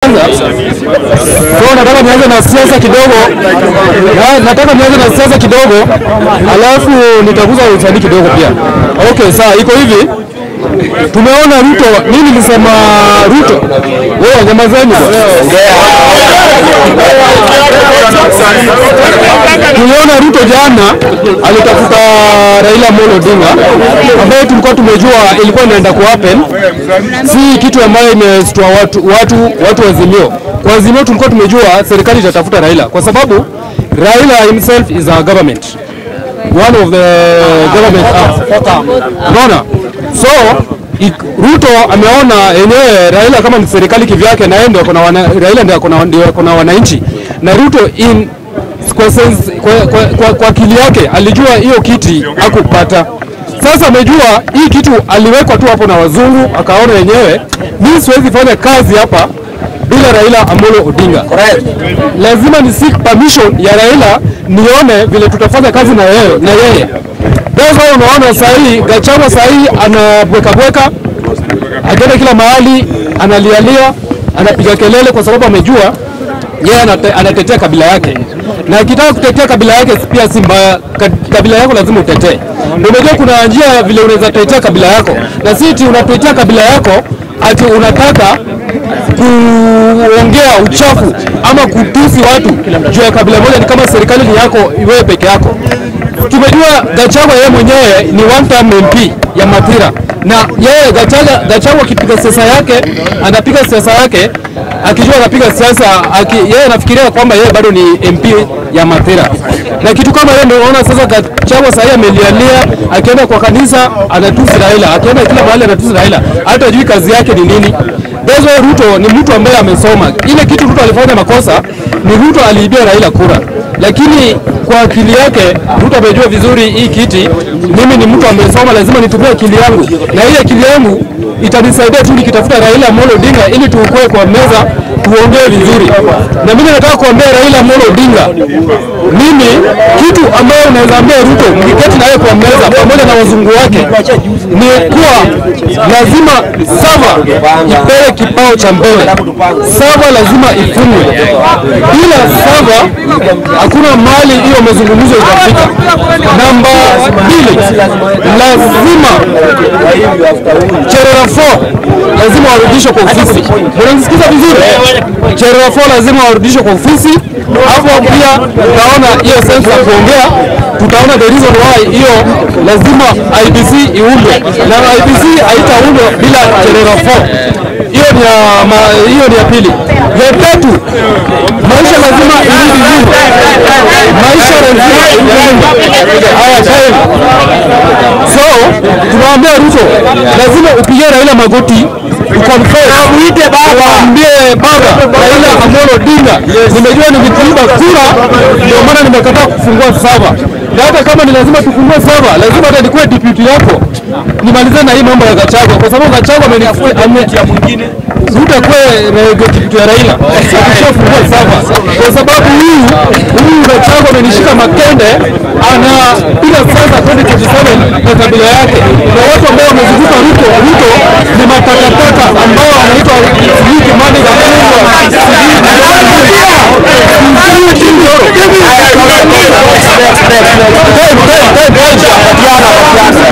kwanza. So nataka nianze na siasa kidogo, na, nataka nianze na siasa kidogo, alafu nitaguza usanii kidogo pia. Okay, sawa, iko hivi. Tumeona Ruto, mimi nilisema Ruto, wewe nyamazeni Tuliona Ruto jana alitafuta Raila Amolo Odinga ambayo tulikuwa tumejua ilikuwa inaenda ku happen, si kitu ambayo imestua watu, watu, watu wa Azimio. Kwa Azimio tulikuwa tumejua serikali itatafuta Raila kwa sababu Raila himself is a government one of the government arm. Unaona? So ik- Ruto ameona yenyewe Raila kama ni serikali kivyake na yeye ndio kuna wana, Raila ndio kuna ndio kuna wananchi na Ruto in kwa, sense, kwa, kwa, kwa, kwa akili yake alijua hiyo kiti hakupata. Sasa amejua hii kitu aliwekwa tu hapo na wazungu, akaona yenyewe mimi siwezi fanya kazi hapa bila Raila Amolo Odinga. Lazima ni seek permission ya Raila nione vile tutafanya kazi na yeye na yeye. Sasa unaona saa hii Gachagua saa hii anabweka bweka, akienda kila mahali analialia, anapiga kelele kwa sababu amejua yeye anate, anatetea kabila yake, na akitaka kutetea kabila yake pia si mbaya. Ka- Kabila yako lazima utetee. Ndio unajua kuna njia vile unaweza tetea kabila yako, na si eti unatetea kabila yako ati unataka kuongea uchafu ama kutusi watu juu ya kabila moja, ni kama serikali ni yako wewe peke yako. Tumejua Gachagua yeye mwenyewe ni one term MP ya Mathira, na yeye Gachagua Gachagua akipiga siasa yake anapiga siasa yake akijua anapiga siasa aki, yeye anafikiria kwamba yeye bado ni MP ya Mathira, na kitu kama hiyo ndio unaona sasa Gachagua sasa amelialia, akienda kwa kanisa anatusi Raila, akienda kila mahali anatusi Raila, hata hajui kazi yake ni nini. That's why Ruto ni mtu ambaye amesoma. Ile kitu Ruto alifanya makosa ni Ruto aliibia Raila kura, lakini kwa akili yake Ruto amejua vizuri hii kiti, mimi ni mtu amesoma, lazima nitumie akili yangu, na hii akili yangu itanisaidia tu nikitafuta Raila Amolo Odinga ili tuukue kwa meza tuongee vizuri. Na mimi nataka kuambia Raila Amolo Odinga, mimi kitu ambayo unaweza ambia Ruto mkiketi naye kwa meza pamoja na wazungu wake ni kuwa lazima sava ipewe kipao cha mbele. Sava lazima ifungwe. Bila sava hakuna mali hiyo mazungumzo itafika. Namba mbili, lazima Cherera 4 lazima warudishwe kwa ofisi. Unanisikiza vizuri? Cherera 4 lazima warudishwe kwa ofisi. Hapo pia tutaona hiyo sense ya kuongea, tutaona the reason why hiyo lazima IBC iundwe, na IBC haitaundwa bila Cherera 4. Hiyo ni ya ma- hiyo ni ya pili. Ya tatu, maisha lazima irudi juu. Maisha lazima irudi. Haya, time. So tunawaambia Ruto lazima upigie Raila magoti uconfess, waambie baba Raila Amolo Odinga, nimejua nilikuiba kura, ndio maana nimekataa kufungua sava, na hata kama ni lazima tufungue sava, lazima hata nikuwe deputy yako nimalize na hii mambo ya Gachagua, kwa sababu Gachagua amenifu- ame Ruto akuwe na deputy ya Raila akishafungua sava, kwa sababu huyu huyu Gachagua amenishika makende, anapiga sasa 2027 kwa kabila yake na watu ambao wame